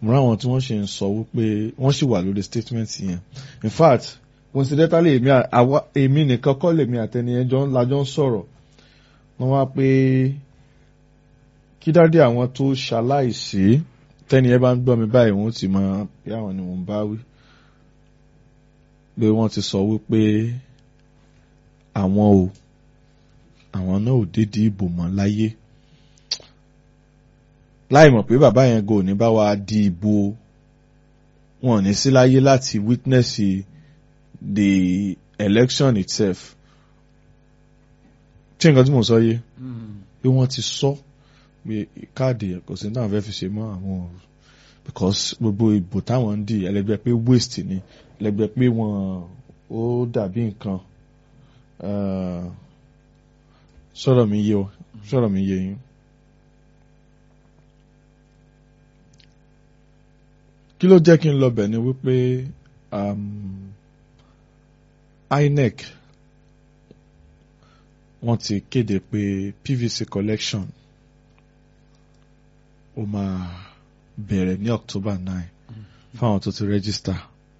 mo ráwọn tí wọ́n ṣe ń sọ wípé wọ́n sì wà lórí statement yẹn in fact coincidentally èmi àwa èmi nìkan kọ́ lèmi àtẹni ẹjọ́ lájọ́ ń sọ̀rọ̀ wọ́n wá pé kí dáadé àwọn tó ṣaláìsí tẹ́ni ẹ bá ń gbọ́ mi báyìí wọ́n ti mọ bí àwọn ni wọ́n bá wí pé wọ́n ti sọ wípé àwọn ò àwọn náà ò dédé ìbò mọ́ láyé láì mọ̀ pé bàbá yẹn gò ní bá wa di ìbò wọn ò ní sí láyé láti witness the election itself tí nǹkan tí mo sọ yé pé wọ́n ti sọ pé káàdì kò sí náà fẹ́ fi ṣe mọ́ àwọn ò because gbogbo ìbò táwọn ń dì ẹlẹgbẹ́ pé waste ni ẹlẹgbẹ́ pé wọ́n ó dàbí nǹkan sọ̀rọ̀ mi yé o sọ̀rọ̀ mi yé yín. kí ló jẹ́ kí n lọ bẹ̀ ni wípé INEC wọ́n ti kéde pé PVC collection ó máa bẹ̀rẹ̀ ní October nine fáwọn tó ti register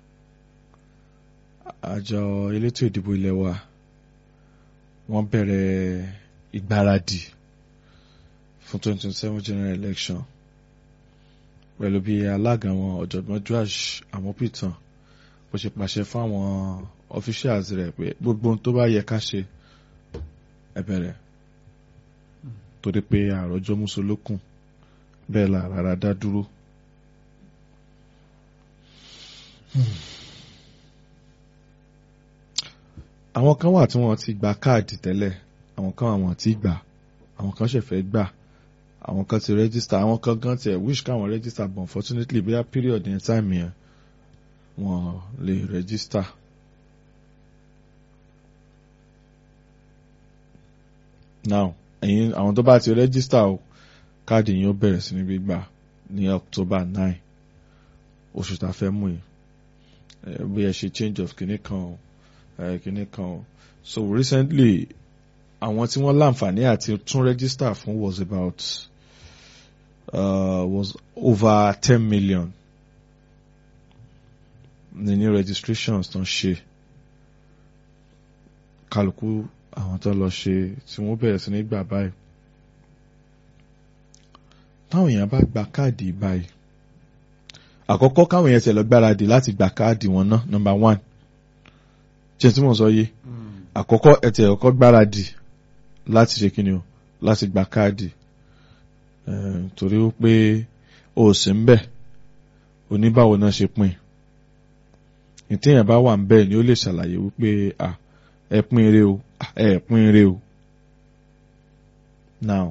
àjọ elétò ìdìbò ilé wa wọ́n bẹ̀rẹ̀ ìgbáradì fún twenty twenty seven general election pẹ̀lú bí alága wọn ọ̀jọ̀gbọ́n Joash Amopitan bó ṣe pàṣẹ fáwọn officials rẹ̀ pé gbogbo ohun tó bá yẹ ká ṣe ẹ bẹ̀rẹ̀ torí pé àròjọ mùsùlùkùn bẹ́ẹ̀ la rárá dá dúró. àwọn kan wà tí wọ́n ti gba káàdì tẹ́lẹ̀ àwọn kan àwọn tí gbà àwọn kan ṣẹ̀fẹ̀ gbà àwọn kan ti register àwọn kan gan tiẹ̀ wish káwọn register but unfortunately bóyá period yẹn time yẹn wọ́n lè register. now ẹ̀yin àwọn tó bá ti register o káàdì yín ó bẹ̀rẹ̀ sí ní gbígbà ní October nine oṣù tá a fẹ́ mú yìí bóyá ṣe change of kìnnì kan o kìnnì kan o so recently àwọn tí wọ́n láǹfààní àti tún register fún was about uh, was over ten million ní new registrations tó ń ṣe kálukú àwọn tó lọ ṣe tí wọ́n bẹ̀rẹ̀ sí ní gbà báyìí táwọn èèyàn bá gba káàdì báyìí àkọ́kọ́ káwọn èèyàn tẹ̀ lọ gbáradì láti gba káàdì wọn ná number one ṣe tí mo sọ yé àkọ́kọ́ ẹ tẹ̀ ọkọ́ gbáradì láti ṣe kíni o láti gba káàdì torí ó pé o sì ń bẹ̀ oníbàwọ̀ náà ṣe pín ìtẹ̀yàn bá wà ń bẹ̀ ni ó lè ṣàlàyé wípé ẹ pín ire o ẹ pín ire o now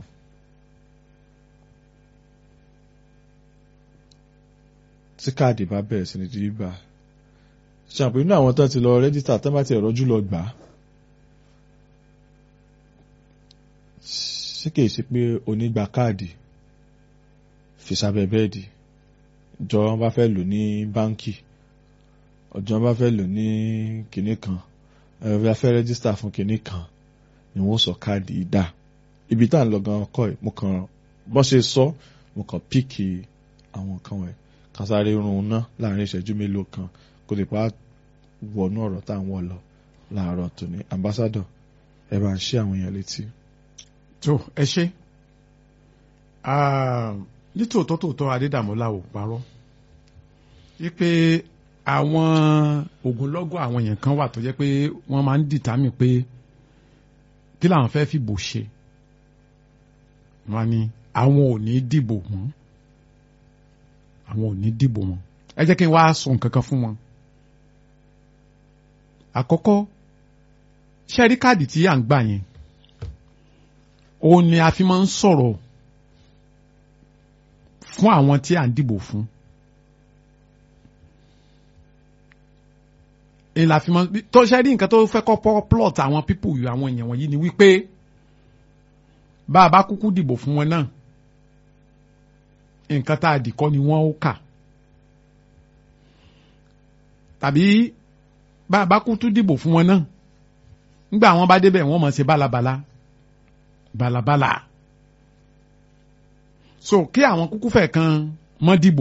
tí káàdì bá bẹ̀rẹ̀ sí ní di gbà ṣàpè inú àwọn tán ti lọ rẹ́jísítà tán bá ti rọ́jú lọ gbà á ṣé kìí ṣe pé onígbà káàdì fi sábẹ́ bẹ́ẹ̀dì jọ wọn bá fẹ́ lò ní báńkì ọjọ́ wọn bá fẹ́ lò ní kinní kan ẹ̀rọ bá fẹ́ rẹ́jísítà fún kinní kan ni wọ́n sọ káàdì dà ibi tá à ń lọ gan ọkọ ẹ̀ mo kàn bọ́n ṣe sọ mo kàn píìkì àwọn kan wẹ̀ kásáré rún ná láàrin ìṣẹ́jú mélòó kan kó lè pa wọnú ọ̀rọ̀ tá à ń wọ̀ lọ láàárọ̀ tòní ambassador ẹ bá ń ṣe àwọn èèyàn létí. tó ẹ ṣe nítòótọ́ tòótọ́ adédàmọ́lá ò parọ́ wípé àwọn ogunlọ́gọ̀ àwọn èèyàn kan wà tó jẹ́ pé wọ́n máa ń dìtámì pé kí làwọn fẹ́ fìbò ṣe wọ́n ní àwọn ò ní dìbò mọ́ àwọn ò ní dìbò mọ́ ẹ jẹ́ kí n wá sọ nǹkan kan fún wọn. àkọ́kọ́ ṣẹ́rí káàdì tí à ń gbà yẹn òun ni a fi máa ń sọ̀rọ̀ fún àwọn tí à ń dìbò fún. ìlà fi máa tó ṣẹ́rí nǹkan tó fẹ́ kọ́ plot àwọn people yìí àwọn èèyàn wọ̀nyí ni wípé bá a bá kúkú dìbò fún wọn náà nǹkan tá a dì kọ́ ni wọ́n ó kà tàbí bá a bá kú tún dìbò fún wọn náà nígbà wọn bá débẹ̀ wọ́n mọ̀ ṣe bálabàla bálabàla so kí àwọn kúkú fẹ̀ kan mọ́ dìbò